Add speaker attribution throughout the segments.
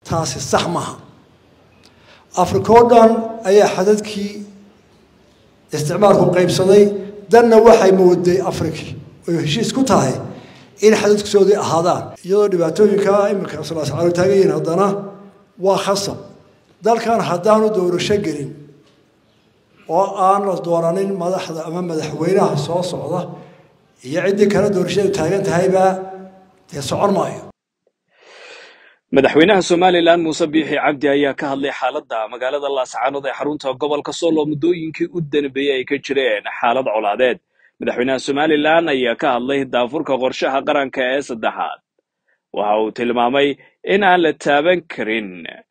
Speaker 1: taasi sax maaha afrika oo dhan ayaa xadadkii isticmaalku qaybsaday danna waxay mooday afriki oy heshiis ku tahay in xadadkisoodii ahaadaan iyadoo dhibaatooyinka iminka sulaascaalo taagan yihiin haddana waa khasab dalkan haddaanu doorasho gelin oo aan la dooranin madaxda ama madaxweynaha soo socda iyo ciddii kale doorashadu taagan tahaybaa dee socon maayo
Speaker 2: madaxweynaha somalilan muuse biixi cabdi ayaa ka hadlay xaaladda magaalada laascaanood ee xarunta gobolka sool oo muddooyinkii u danbeeyey ay ka jireen xaalad colaadeed madaxweynaha somalilan ayaa ka hadlay daafurka qorshaha qaranka ee saddexaad waxa uu tilmaamay in aan la taaban karin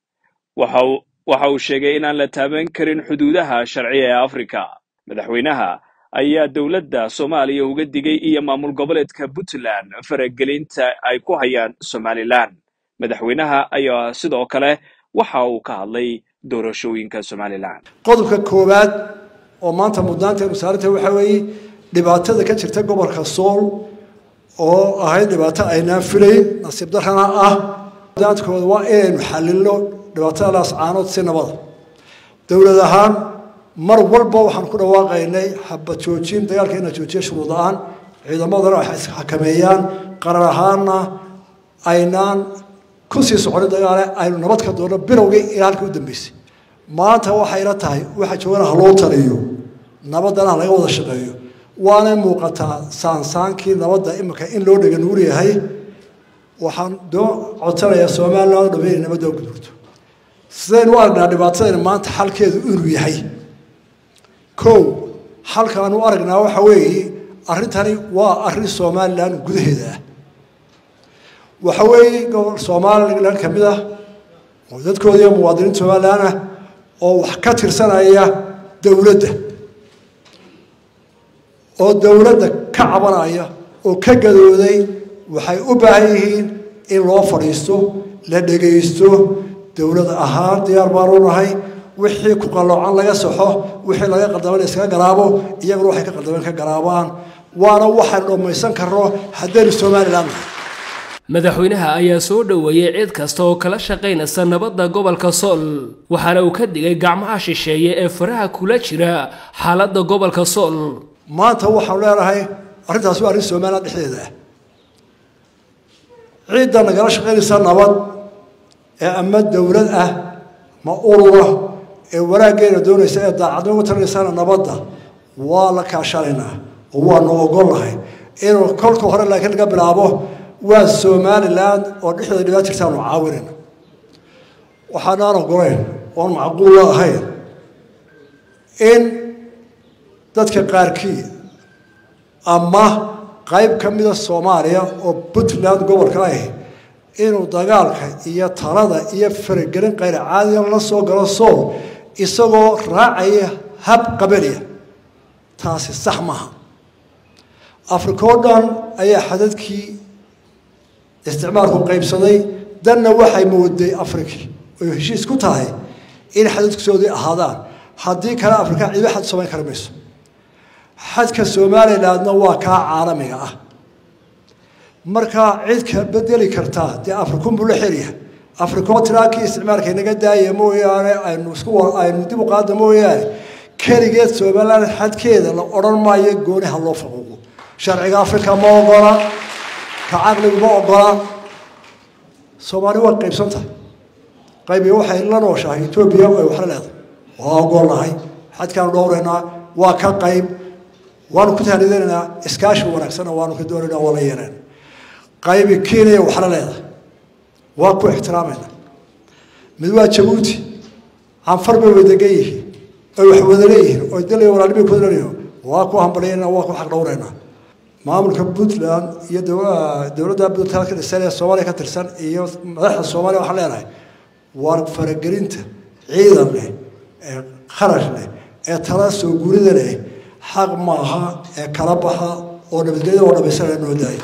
Speaker 2: waxa uu sheegay in aan la taaban karin xuduudaha sharciya ee afrika madaxweynaha ayaa dowladda soomaaliya uga digay iyo maamul goboleedka puntland faragelinta ay ku hayaan somalilan madaxweynaha ayaa sidoo kale waxa uu ka hadlay doorashooyinka somalilan
Speaker 1: qodobka koowaad oo maanta mudnaanteenu saaranta waxaa weeye dhibaatada ka jirta gobolka sool oo ahayd dhibaato aynaan filayn nasiib darrana ah mudnaantkooda waa inaynu xalilno dhibaatada laascaanood si nabada dowlad ahaan mar walba waxaan ku dhawaaqaynay xabad joojin dagaalka ina joojiya shuruud la-aan ciidamadana waxay isxakameeyaan qarar ahaanna aynaan kusii soconin dagaale aynu nabad ka doonno bilowgii ilaa halkii u dambeysay maanta waxayla tahay waxa joogana haloo taliyo nabadana ha laga wada shaqeeyo waanay muuqataa saansaankii nabadda iminka in loo dhega nuur yahay waxaan doo codsanayaa somalilan o dhame inay nabadda u gudurto sidaynu u aragnaa dhibaatadayna maanta xalkeedu inuu yahay kow xalkaanu u aragnaa waxa weeye arrintani waa arrin somalilan gudaheeda ah waxa weeye gobol somalilan ka mid ah oo dadkooda iyo muwaadiniinta somalilan ah oo wax ka tirsanaya dowladda oo dowladda ka cabanaya oo ka gadooday waxay u baahan yihiin in loo fadhiisto la dhegaysto dowlad ahaan diyaar baanu nahay wixii ku qalloocan laga saxo wixii laga qaldaman iskaga garaabo iyaguna waxay ka qaldameen ka garaabaan waana waxaynu dhammaysan karno haddaynu somalilan nahay
Speaker 3: madaxweynaha ayaa soo dhoweeyey cid kasta oo kala shaqaynaysa nabadda gobolka sool waxaana uu ka digay gacmaha shisheeye ee faraha kula jira xaaladda gobolka sool
Speaker 1: maanta waxaanu leenahay arrintaas waa arrin somalilan dhexdeeda ah ciidda nagala shaqaynaysa nabad ee ama dowlad ah ma urura ee wanaaggeena doonaysa ee daacadnimo tarinaysana nabadda waa la kaashanaynaa oo waanu ogolnahay inuu kolka hore laakiin laga bilaabo waa somalilan oo dhexdeeda dhibaat jirtaanu caawinayna waxaanaan ogolayn oon macquulla ahayn in dadka qaarkii ama qayb ka mida soomaaliya oo puntland gobolka ah inuu dagaalka iyo talada iyo faragelin qayr caadiga la soo galo sool isagoo raacaya hab qabaliya taasi sax maaha afrika oo dhan ayaa xadadkii isticmaalku qaybsaday danna waxay mooday afriki oy heshiis ku tahay in xadadkisoodii ahaadaan haddii kale afrika ciido xad samayn kara mayso xadka somalilandna waa kaa caalamiga ah markaa cid ka bedeli kartaa dee afrikunbuu la xeryahay afrikoo tiraakii isticmaalka inaga daaya mooyaane aynu isku aynu dib u qaada mooyaane keligeed somaliland xadkeeda la odhan maayo gooni ha loo faquuqo sharciga afrika ma ogola ka caqligu ma ogola soomaali waa qaybsan tahay qaybiga waxay la nooshahay etoobiya ay waxla leedahay waa ogolnahay xadkaanu dhowraynaa waa ka qayb waanu ku tahnidanaynaa iskaashi wanaagsanna waanu ka doonaynaa waa la yeeleen qaybi kenya waxla leedahay waa ku ixtiraamayna mid waa jabuuti canfar bay wadagan yihiin oy wax wada leeyihiin oy dalay walaalibay ku leeyihiin waa ku hambalyaynaa waa ku xaq dhowraynaa maamulka puntland iyo dowladda puntland ka dhisan ee soomaaliya ka tirsan iyo madaxda soomaaliya waxaan leenahay waa faragelinta ciidan leh ee kharash leh ee tala soo gurida leh xaq maaha ee kala baxa oo nabadgelyada oo dhamaysanaya noo daaya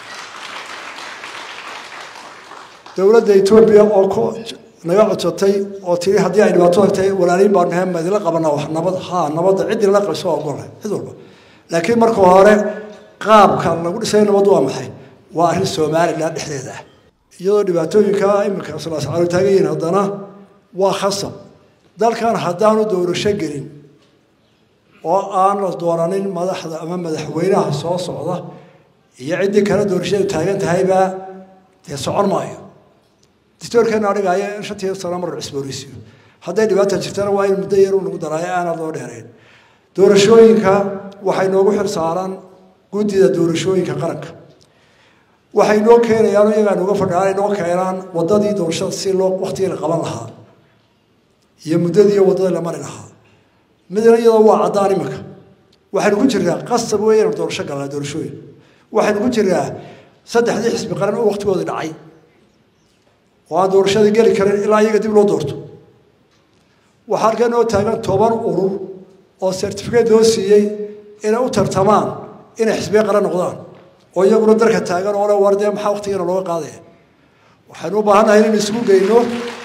Speaker 1: dowladda etoobiya oo ku naga codsatay oo tiri haddii ay dhibaato tagtay walaaliin baanu nahay madila qabanaa wax nabad haa nabadda ciddii lala qabso waa ogolnahay cid walba laakiin marka hore qaabka lagu dhisay nabad waa maxay waa arrin somalilan dhexdeeda ah iyadoo dhibaatooyinka iminka salaascaalo taagan yihiin haddana waa khasab dalkan haddaanu doorasho gelin oo aan la dooranin madaxda ama madaxweynaha soo socda iyo ciddii kale doorashadu taagan tahayba dee socon maayo dictoorkeena adhigaya in shantii sano mar cusbooreysiyo hadday dhibaata jirtana waa in muddo yar lagu daraayo aanad loo dheerayn doorashooyinka waxay noogu xil saaran guddida doorashooyinka qaranka waxay noo keenayaan iyagaa nooga fadhiaan ay noo keenaan waddadii doorashada si loo waktigii la qaban lahaa iyo muddadii iyo waddadii la mari lahaa midna iyadoo waa caddaan iminka waxaynu ku jirnaa qasab wey inanu doorasho galnaa doorashooyin waxaynu ku jirnaa saddexdii xisbi qaran oo waktigoodii dhacay oo aan doorashadii geli karin ilaa iyaga dib loo doorto waxaa halkan noo taagan toban urur oo certificate loo siiyey inay u tartamaan inay xisbiye qaran noqdaan oo iyaguna darka taagan oo le war dee maxaa waktigiina looga qaadaya waxaynu u baahannahay inaynu isugu geyno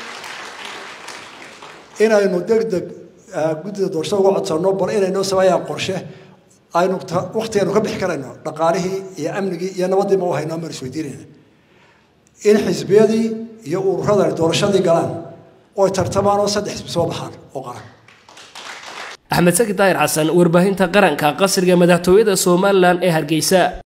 Speaker 1: inaynu deg deg guddida doorashada uga codsanno bal inay noo sameeyaan qorshe aynu waktigeenu ka bixi karayno dhaqaalihii iyo amnigii iyo nabadii ma u hayno amaan isweydiinayna in xisbiyadii iyo ururadani doorashadii galaan oo ay tartamaan oo saddex xisbi soo baxaan oo qaran
Speaker 3: axmed saki daahir xasan warbaahinta qaranka qasriga madaxtooyada somalilan ee hargeysa